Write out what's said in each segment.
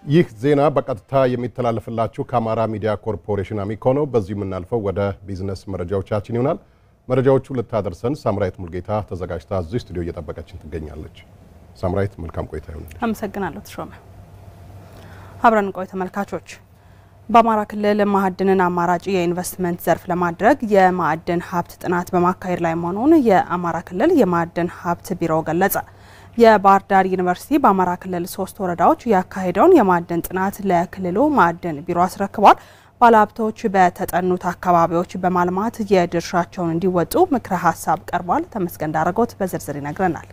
ይህ ዜና በቀጥታ የሚተላለፍላችሁ ከአማራ ሚዲያ ኮርፖሬሽን አሚኮ ነው። በዚሁ የምናልፈው ወደ ቢዝነስ መረጃዎቻችን ይሆናል። መረጃዎቹ ልታደርሰን ሳምራይት ሙልጌታ ተዘጋጅታ እዚህ ስቱዲዮ እየጠበቀችን ትገኛለች። ሳምራይት መልካም ቆይታ ይሆናል። አመሰግናለሁ ተሾመ። አብረን ቆይ ተመልካቾች። በአማራ ክልል ማዕድንን አማራጭ የኢንቨስትመንት ዘርፍ ለማድረግ የማዕድን ሀብት ጥናት በማካሄድ ላይ መሆኑን የአማራ ክልል የማዕድን ሀብት ቢሮ ገለጸ። የባህር ዳር ዩኒቨርሲቲ በአማራ ክልል ሶስት ወረዳዎች ያካሄደውን የማዕድን ጥናት ለክልሉ ማዕድን ቢሮ አስረክቧል። ባለሀብቶች በተጠኑት አካባቢዎች በማልማት የድርሻቸውን እንዲወጡ ምክረ ሀሳብ ቀርቧል። ተመስገን ዳረጎት በዝርዝር ይነግረናል።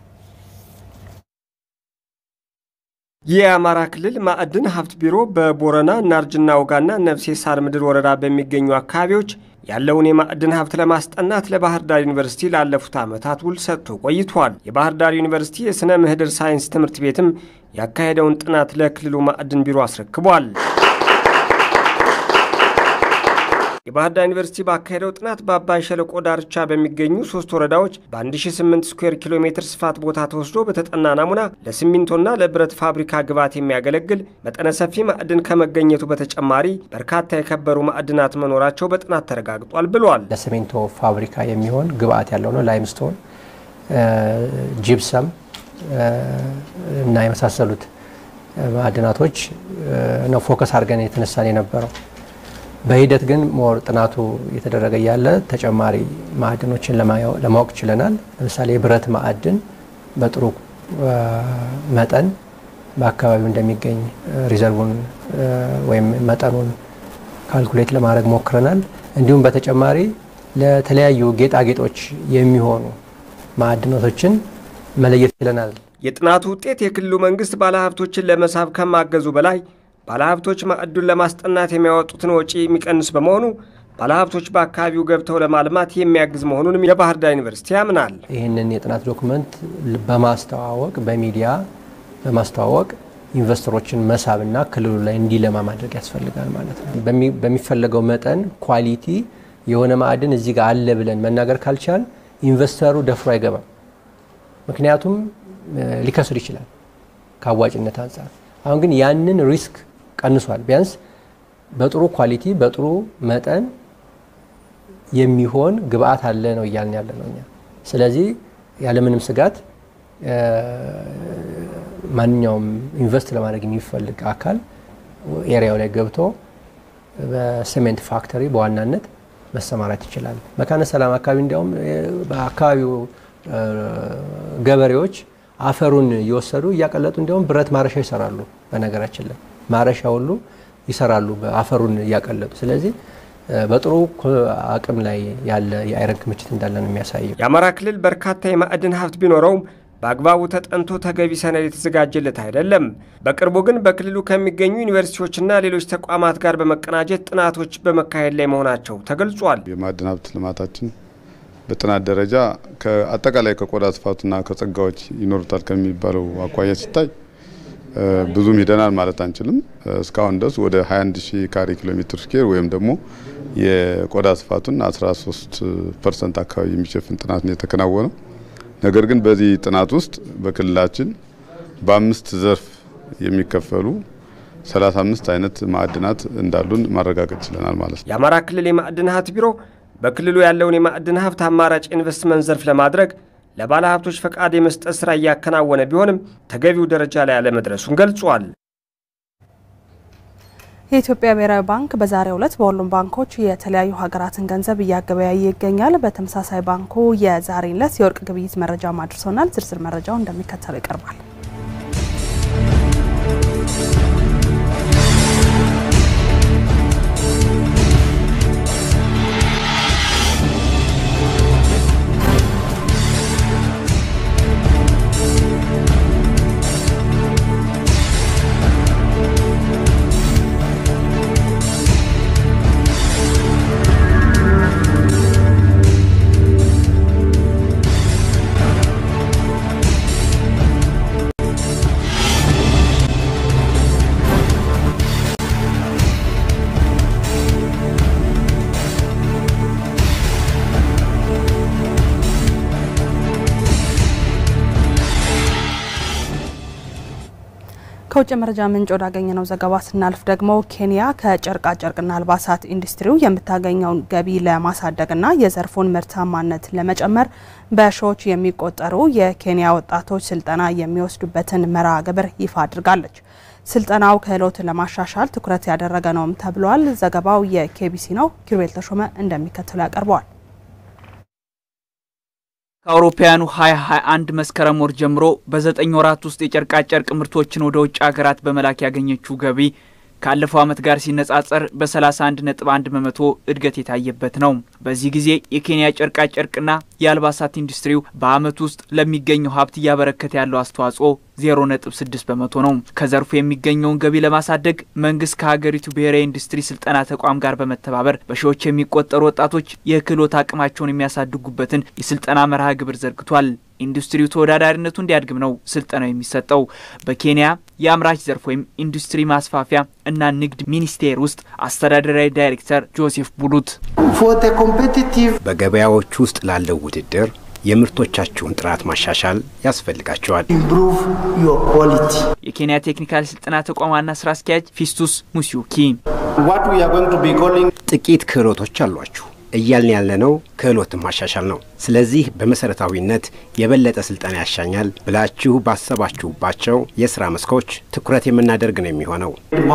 የአማራ ክልል ማዕድን ሀብት ቢሮ በቦረና ናርጅና ውጋና ነፍሴ ሳር ምድር ወረዳ በሚገኙ አካባቢዎች ያለውን የማዕድን ሀብት ለማስጠናት ለባህር ዳር ዩኒቨርሲቲ ላለፉት ዓመታት ውል ሰጥቶ ቆይቷል። የባህር ዳር ዩኒቨርሲቲ የሥነ ምህዳር ሳይንስ ትምህርት ቤትም ያካሄደውን ጥናት ለክልሉ ማዕድን ቢሮ አስረክቧል። የባህር ዳር ዩኒቨርሲቲ ባካሄደው ጥናት በአባይ ሸለቆ ዳርቻ በሚገኙ ሶስት ወረዳዎች በ1008 ስኩዌር ኪሎ ሜትር ስፋት ቦታ ተወስዶ በተጠና ናሙና ለሲሚንቶና ለብረት ፋብሪካ ግብዓት የሚያገለግል መጠነ ሰፊ ማዕድን ከመገኘቱ በተጨማሪ በርካታ የከበሩ ማዕድናት መኖራቸው በጥናት ተረጋግጧል ብሏል። ለሲሚንቶ ፋብሪካ የሚሆን ግብዓት ያለው ነው። ላይምስቶን፣ ጂፕሰም እና የመሳሰሉት ማዕድናቶች ነው ፎከስ አድርገን የተነሳን የነበረው። በሂደት ግን ሞር ጥናቱ የተደረገ ያለ ተጨማሪ ማዕድኖችን ለማወቅ ችለናል። ለምሳሌ የብረት ማዕድን በጥሩ መጠን በአካባቢው እንደሚገኝ ሪዘርቡን ወይም መጠኑን ካልኩሌት ለማድረግ ሞክረናል። እንዲሁም በተጨማሪ ለተለያዩ ጌጣጌጦች የሚሆኑ ማዕድናቶችን መለየት ችለናል። የጥናቱ ውጤት የክልሉ መንግስት ባለሀብቶችን ለመሳብ ከማገዙ በላይ ባለሀብቶች ማዕዱን ለማስጠናት የሚያወጡትን ወጪ የሚቀንስ በመሆኑ ባለሀብቶች በአካባቢው ገብተው ለማልማት የሚያግዝ መሆኑንም የባህር ዳር ዩኒቨርሲቲ ያምናል። ይህንን የጥናት ዶክመንት በማስተዋወቅ በሚዲያ በማስተዋወቅ ኢንቨስተሮችን መሳብና ክልሉ ላይ እንዲለማ ማድረግ ያስፈልጋል ማለት ነው። በሚፈለገው መጠን ኳሊቲ የሆነ ማዕድን እዚህ ጋር አለ ብለን መናገር ካልቻል ኢንቨስተሩ ደፍሮ አይገባም። ምክንያቱም ሊከስር ይችላል ከአዋጭነት አንጻር። አሁን ግን ያንን ሪስክ ቀንሷል። ቢያንስ በጥሩ ኳሊቲ በጥሩ መጠን የሚሆን ግብአት አለ ነው እያልን ያለ ነው እኛ። ስለዚህ ያለምንም ስጋት ማንኛውም ኢንቨስት ለማድረግ የሚፈልግ አካል ኤሪያው ላይ ገብቶ በሲሜንት ፋክተሪ በዋናነት መሰማራት ይችላል። መካነ ሰላም አካባቢ እንዲያውም በአካባቢው ገበሬዎች አፈሩን እየወሰዱ እያቀለጡ እንዲያውም ብረት ማረሻ ይሰራሉ። በነገራችን ላይ ማረሻ ሁሉ ይሰራሉ አፈሩን እያቀለጡ። ስለዚህ በጥሩ አቅም ላይ ያለ የአይረን ክምችት እንዳለ ነው የሚያሳየው። የአማራ ክልል በርካታ የማዕድን ሀብት ቢኖረውም በአግባቡ ተጠንቶ ተገቢ ሰነድ የተዘጋጀለት አይደለም። በቅርቡ ግን በክልሉ ከሚገኙ ዩኒቨርሲቲዎችና ሌሎች ተቋማት ጋር በመቀናጀት ጥናቶች በመካሄድ ላይ መሆናቸው ተገልጿል። የማዕድን ሀብት ልማታችን በጥናት ደረጃ አጠቃላይ ከቆዳ ስፋቱና ከጸጋዎች ይኖሩታል ከሚባለው አኳያ ሲታይ ብዙም ሂደናል ማለት አንችልም። እስካሁን ድረስ ወደ 21 ሺህ ካሬ ኪሎ ሜትር ስኬር ወይም ደግሞ የቆዳ ስፋቱን 13 ፐርሰንት አካባቢ የሚሸፍን ጥናት ነው የተከናወነው። ነገር ግን በዚህ ጥናት ውስጥ በክልላችን በአምስት ዘርፍ የሚከፈሉ 35 አይነት ማዕድናት እንዳሉን ማረጋገጥ ችለናል ማለት ነው። የአማራ ክልል የማዕድን ሀብት ቢሮ በክልሉ ያለውን የማዕድን ሀብት አማራጭ ኢንቨስትመንት ዘርፍ ለማድረግ ለባለ ሀብቶች ፈቃድ የመስጠት ስራ እያከናወነ ቢሆንም ተገቢው ደረጃ ላይ አለመድረሱን ገልጿል። የኢትዮጵያ ብሔራዊ ባንክ በዛሬው ዕለት በሁሉም ባንኮች የተለያዩ ሀገራትን ገንዘብ እያገበያየ ይገኛል። በተመሳሳይ ባንኩ የዛሬን ዕለት የወርቅ ግብይት መረጃ አድርሶናል። ዝርዝር መረጃው እንደሚከተለው ይቀርባል። ከውጭ መረጃ ምንጭ ወዳገኘነው ዘገባ ስናልፍ ደግሞ ኬንያ ከጨርቃ ጨርቅና አልባሳት ኢንዱስትሪው የምታገኘውን ገቢ ለማሳደግና የዘርፉን ምርታማነት ለመጨመር በሺዎች የሚቆጠሩ የኬንያ ወጣቶች ስልጠና የሚወስዱበትን መርሃ ግብር ይፋ አድርጋለች። ስልጠናው ክህሎትን ለማሻሻል ትኩረት ያደረገ ነውም ተብሏል። ዘገባው የኬቢሲ ነው። ኪሩቤል ተሾመ እንደሚከተለው ያቀርበዋል። ከአውሮፓውያኑ 2021 መስከረም ወር ጀምሮ በዘጠኝ ወራት ውስጥ የጨርቃጨርቅ ምርቶችን ወደ ውጭ ሀገራት በመላክ ያገኘችው ገቢ ካለፈው ዓመት ጋር ሲነጻጸር በ31.1 በመቶ እድገት የታየበት ነው። በዚህ ጊዜ የኬንያ ጨርቃጨርቅና የአልባሳት ኢንዱስትሪው በዓመት ውስጥ ለሚገኘው ሀብት እያበረከተ ያለው አስተዋጽኦ 0.6 በመቶ ነው። ከዘርፉ የሚገኘውን ገቢ ለማሳደግ መንግስት ከሀገሪቱ ብሔራዊ ኢንዱስትሪ ስልጠና ተቋም ጋር በመተባበር በሺዎች የሚቆጠሩ ወጣቶች የክህሎት አቅማቸውን የሚያሳድጉበትን የስልጠና መርሃ ግብር ዘርግቷል። ኢንዱስትሪው ተወዳዳሪነቱ እንዲያድግም ነው ስልጠናው የሚሰጠው። በኬንያ የአምራች ዘርፍ ወይም ኢንዱስትሪ ማስፋፊያ እና ንግድ ሚኒስቴር ውስጥ አስተዳደራዊ ዳይሬክተር ጆሴፍ ቡሉት በገበያዎች ውስጥ ላለው ውድድር የምርቶቻችሁን ጥራት ማሻሻል ያስፈልጋቸዋል። የኬንያ ቴክኒካል ስልጠና ተቋም ዋና ስራ አስኪያጅ ፊስቱስ ሙሲዩኪ ጥቂት ክህሎቶች አሏችሁ እያልን ያለነው ክህሎትን ማሻሻል ነው። ስለዚህ በመሰረታዊነት የበለጠ ስልጠና ያሻኛል ብላችሁ ባሰባችሁባቸው የስራ መስኮች ትኩረት የምናደርግ ነው የሚሆነው።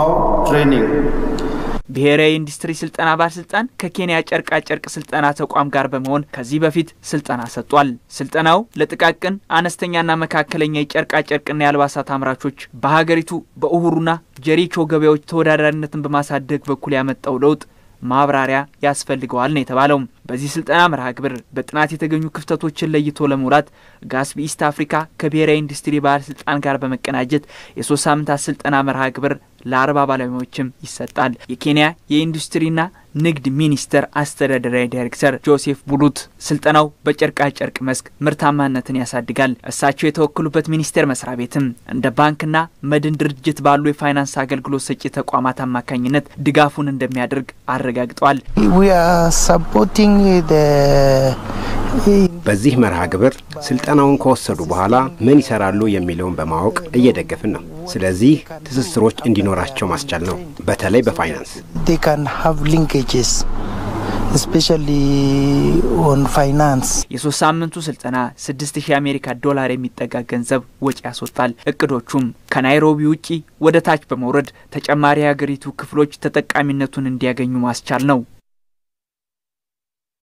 ብሔራዊ ኢንዱስትሪ ስልጠና ባለስልጣን ከኬንያ ጨርቃ ጨርቅ ስልጠና ተቋም ጋር በመሆን ከዚህ በፊት ስልጠና ሰጥቷል። ስልጠናው ለጥቃቅን አነስተኛና መካከለኛ የጨርቃ ጨርቅና የአልባሳት አምራቾች በሀገሪቱ በኡሁሩና ጀሪቾ ገበያዎች ተወዳዳሪነትን በማሳደግ በኩል ያመጣው ለውጥ ማብራሪያ ያስፈልገዋል ነው የተባለው። በዚህ ስልጠና መርሃ ግብር በጥናት የተገኙ ክፍተቶችን ለይቶ ለመውላት ጋስቢ ኢስት አፍሪካ ከብሔራዊ ኢንዱስትሪ ባለስልጣን ጋር በመቀናጀት የሶስት ሳምንታት ስልጠና መርሃ ግብር ለአርባ ባለሙያዎችም ይሰጣል። የኬንያ የኢንዱስትሪና ንግድ ሚኒስቴር አስተዳደራዊ ዳይሬክተር ጆሴፍ ቡሉት ስልጠናው በጨርቃ ጨርቅ መስክ ምርታማነትን ያሳድጋል። እሳቸው የተወከሉበት ሚኒስቴር መስሪያ ቤትም እንደ ባንክና መድን ድርጅት ባሉ የፋይናንስ አገልግሎት ሰጪ ተቋማት አማካኝነት ድጋፉን እንደሚያደርግ አረጋግጠዋል። በዚህ መርሃ ግብር ስልጠናውን ከወሰዱ በኋላ ምን ይሰራሉ የሚለውን በማወቅ እየደገፍን ነው። ስለዚህ ትስስሮች እንዲኖራቸው ማስቻል ነው፣ በተለይ በፋይናንስ የሶስት ሳምንቱ ስልጠና ስድስት ሺህ የአሜሪካ ዶላር የሚጠጋ ገንዘብ ወጪ ያስወጣል። እቅዶቹም ከናይሮቢ ውጪ ወደ ታች በመውረድ ተጨማሪ የሀገሪቱ ክፍሎች ተጠቃሚነቱን እንዲያገኙ ማስቻል ነው።